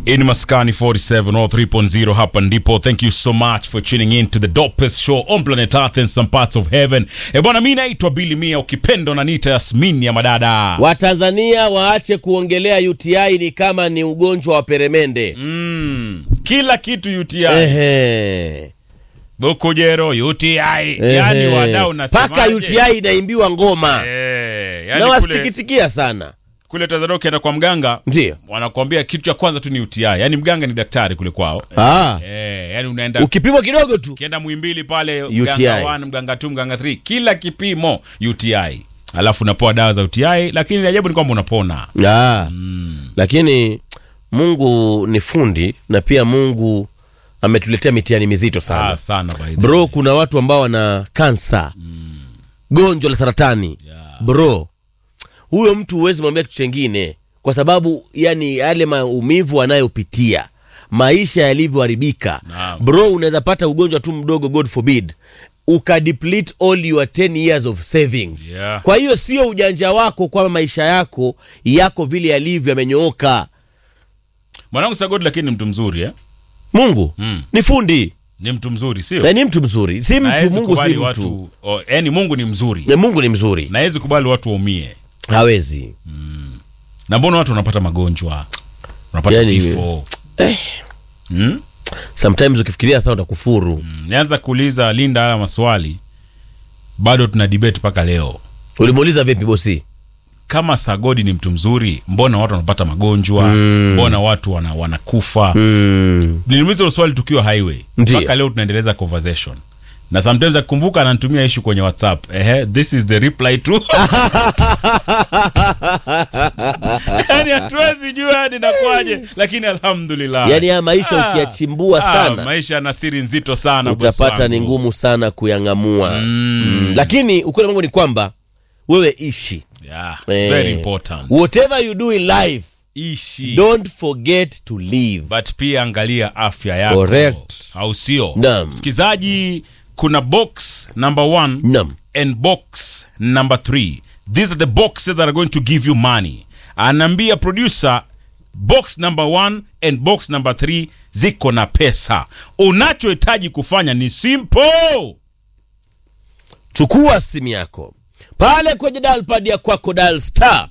in Maskani 47 or 3.0 hapa ndipo. Thank you so much for tuning in to the dopest show on planet Earth and some parts of heaven. E bwana, mi naitwa Billy Mia, ukipendo na nita Yasmin ya madada. Watanzania waache kuongelea UTI ni kama ni ugonjwa wa peremende. Mm, kila kitu UTI, Ehe. Bukujero UTI, Ehe. yani wadau nasemaje? Paka UTI inaimbiwa ngoma Eh, na yani kule, wasitikitikia sana, kule Tanzania ukienda kwa mganga ndio wanakuambia kitu cha kwanza tu ni UTI, yani mganga ni daktari kule kwao. ah. Eh, yani unaenda Ukipimwa kidogo tu ukienda Muhimbili pale UTI. mganga 1 mganga 2 mganga 3 kila kipimo UTI alafu unapewa dawa za UTI lakini ajabu ni kwamba unapona ah. Lakini Mungu ni fundi na pia Mungu ametuletea mitihani mizito sana ah, sana by the bro. way. Kuna watu ambao wana kansa, gonjwa la saratani Yeah. bro, huyo mtu huwezi mwambia kitu chengine, kwa sababu yani yale maumivu anayopitia maisha yalivyoharibika Naam. bro, unaweza pata ugonjwa tu mdogo, God forbid, ukadeplete all your 10 years of savings Yeah. kwa hiyo sio ujanja wako kwamba maisha yako yako vile yalivyo yamenyooka. mwanangu Sagodi lakini ni mtu mzuri eh? Mungu Mm. ni fundi ni mtu mzuri sio na ni mtu mzuri, si Na mtu. hawezi Mungu si kubali mtu, watu oh, yani Mungu ni mzuri Na Mungu ni mzuri, na hawezi kubali watu waumie hawezi na mbona watu wanapata magonjwa wanapata Yani, vifo eh. hmm? Sometimes ukifikiria sana utakufuru. Mm, nianza kuuliza Linda haya maswali bado tuna debate mpaka leo Ulimuuliza vipi bosi? kama Sagodi ni mtu mzuri, mbona watu wanapata magonjwa? Mm. Mbona watu wana, wanakufa? Mm. Nilimuuliza hilo swali tukiwa highway, Ndiyo. mpaka leo tunaendeleza conversation na sometimes akikumbuka ananitumia issue kwenye WhatsApp. Ehe, this is the reply to yani hatuwezi jua ni nakwaje, lakini alhamdulillah, Yaani haya maisha Ah. ukiyachimbua Ah, sana maisha yana siri nzito sana, boss utapata wangu. ni ngumu sana kuyang'amua. Mm. Mm. Lakini ukweli wa mambo ni kwamba wewe ishi Yeah, Eh, very important. whatever you do in life Ishi don't forget to live. but pia angalia afya yako Correct. au sio Naam. msikizaji kuna box number one Naam. and box number three these are the boxes that are going to give you money anaambia producer box number one and box number three ziko na pesa unachohitaji kufanya ni simple chukua simu yako pale kwenye dial pad ya kwako dial star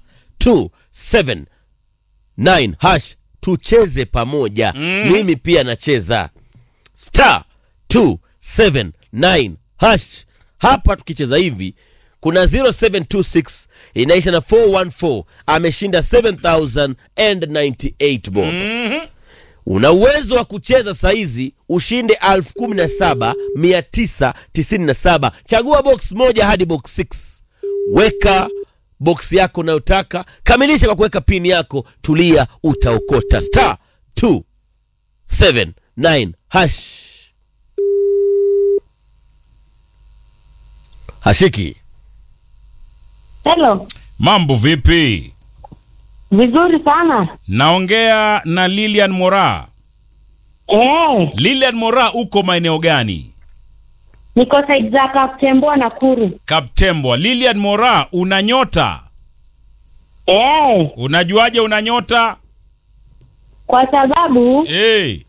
279 hash tucheze pamoja mimi pia nacheza star 279 hash hapa tukicheza hivi kuna 0726 inaisha na 414 ameshinda 7098 bob una uwezo wa kucheza saizi ushinde 17997 chagua box moja hadi box 6 weka box yako unayotaka kamilisha kwa kuweka pin yako tulia utaokota star 279 hash hashiki Hello. mambo vipi Vizuri sana. naongea na lilian mora Eh, lilian mora uko maeneo gani niko side za Kaptembwa Nakuru. kaptembwa lilian mora una nyota Eh, unajuaje una nyota kwa sababu hey,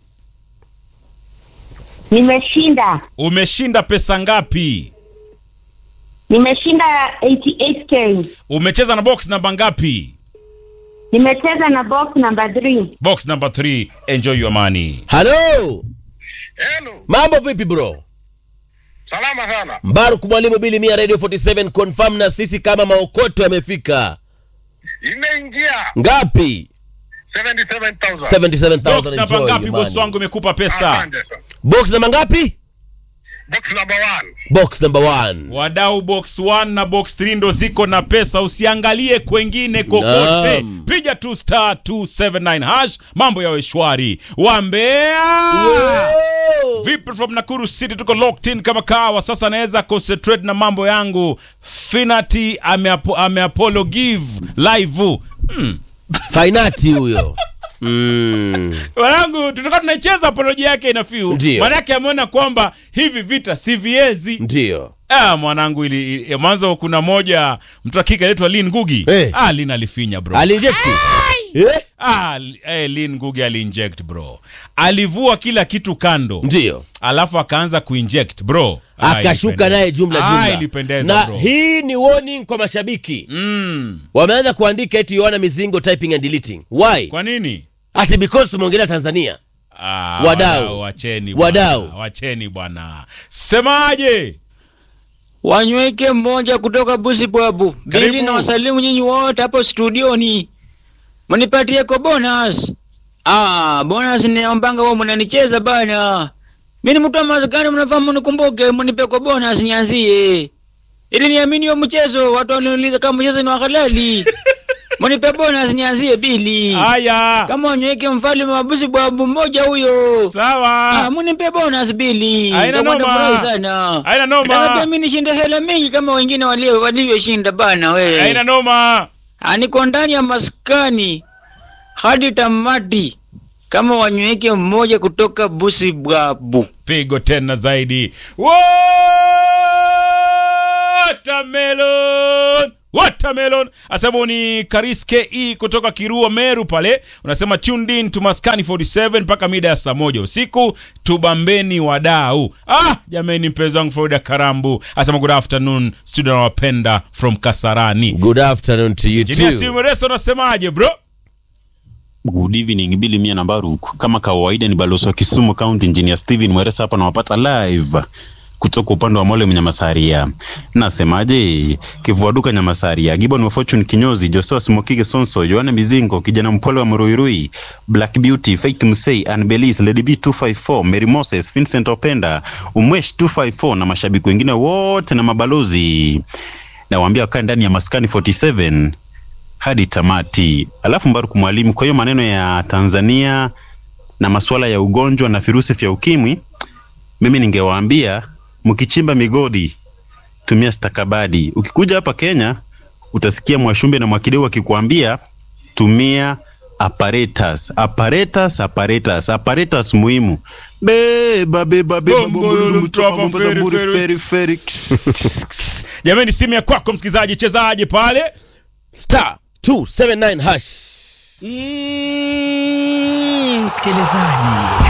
nimeshinda. umeshinda pesa ngapi Nimeshinda 88k. umecheza na box namba ngapi Nimecheza na box number 3. box number 3 enjoy your money halo Hello, mambo vipi bro salama sana. mbaruk mwalimu bili mia radio 47 confirm na sisi kama maokoto yamefika Imeingia ngapi 77,000. 77000 box namba enjoy ngapi your boss money. wangu imekupa pesa Asante sana. box namba ngapi Box number one. box number one wadau box 1 na box 3 ndo ziko na pesa usiangalie kwengine kokote Naam. piga tu star 279 hash mambo yawe shwari wambea vipi from nakuru city tuko locked in kama kawa sasa naweza concentrate na mambo yangu finati ameapo, ameapolo give live hmm. fainati huyo mm. wanangu tutakuwa tunaicheza apoloji yake ina fiu Ndio. manake ameona kwamba hivi vita si viezi ndio ah, mwanangu ili, ili mwanzo kuna moja mtu akika anaitwa lin gugi Eh. ah, lin alifinya bro alinjekti eh? ah, eh, Lin Ngugi aliinject bro alivua kila kitu kando ndio alafu akaanza kuinject bro Ah, akashuka ilipendeza. naye jumla Ah, jumla ilipendeza na bro. hii ni warning kwa mashabiki mm. wameanza kuandika eti yohana mizingo typing and deleting why kwa nini ati because tumeongelea tanzania ah, Wadau. wacheni Wadau. bwana, wacheni bwana semaje Wanyweke mmoja kutoka Busi Bwabu. Karibu. Bili na wasalimu nyinyi wote hapo studioni. Mnipatie ko bonus. Ah, bonus ni ombanga wao mnanicheza bana. Mimi ni mtu wa mazikani mnafahamu nikumbuke mnipe ko bonus nianzie. Ili niamini wa mchezo watu waniuliza kama mchezo ni wa halali. Mnipe bonus nianzie bili. haya Kama wanyweke mfalme wa Busi Bwabu mmoja huyo. sawa Ah, mnipe bonus bili. Haina Nitakuwa noma. nafurahi sana. haina Nataka noma mimi nishinde hela mingi kama wengine walio walivyoshinda bana we. haina noma Ah, Niko ndani ya maskani hadi tamati kama wanyweke mmoja kutoka Busi Bwabu. pigo tena zaidi watermelon watermelon asema ni kariske e kutoka kirua meru pale unasema tuned in to maskani 47 mpaka mida ya saa moja usiku tubambeni wadau ah jameni mpenzi wangu florida karambu asema good afternoon studio nawapenda from kasarani good afternoon to you Engineer too Steve Mwereso unasemaje bro Good evening Bili Mia na Baruk. Kama kawaida ni balozi wa Kisumu County Engineer Steven Mweresa hapa nawapata live kutoka upande wa Mole Mnyamasaria. Nasemaje? Kivuaduka Nyamasaria, Gibbon wa Fortune Kinyozi, Joshua Smokige Sonso, Yohana Mizingo, kijana mpole wa Muruirui, Black Beauty, Faith Msei, Anbelis, Lady B 254, Mary Moses, Vincent Openda, Umwesh 254 na mashabiki wengine wote na mabalozi. Nawaambia wakae ndani ya Maskani 47 hadi tamati. Alafu Mbaruku mwalimu, kwa hiyo maneno ya Tanzania na masuala ya ugonjwa na virusi vya ukimwi, mimi ningewaambia mkichimba migodi tumia stakabadi. Ukikuja hapa Kenya utasikia Mwashumbe na Mwakideu wakikuambia tumia apparatus, apparatus, apparatus, apparatus muhimu. Beba beba beba Bombololo, mtwapa, Mombasa, feri, mburi, feri. feri, feri. jameni simu ya kwako msikilizaji chezaje pale star 279 hash Mm, msikilizaji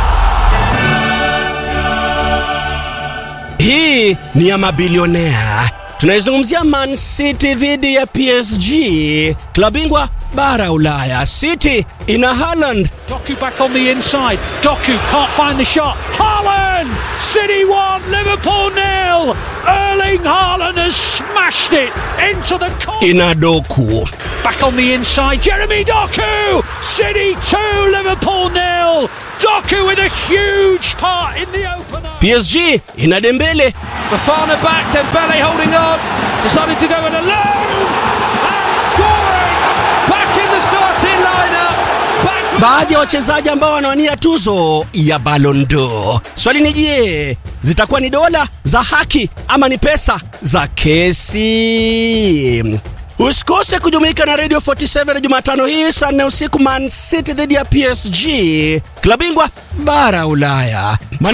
hii ni ya mabilionea tunaizungumzia man city dhidi ya psg klabu bingwa bara ulaya city ina haland Doku back on the inside. Doku can't find the shot. Haaland! City 1, Liverpool nil. Erling Haaland has smashed it into the corner. ina doku Back on the inside, Jeremy Doku! City 2, Liverpool nil. Doku with a huge part in the opener. psg ina dembele Bafana back, then Bele holding on. Decided to go it alone. And scoring! Back in the starting lineup. Back baadhi ya wachezaji ambao wanawania tuzo ya Ballon d'Or. Swali ni je, zitakuwa ni dola za haki ama ni pesa za kesi? Usikose kujumuika na Radio 47 Jumatano hii saa nne usiku, Man City dhidi ya PSG, klabu bingwa bara Ulaya. Maana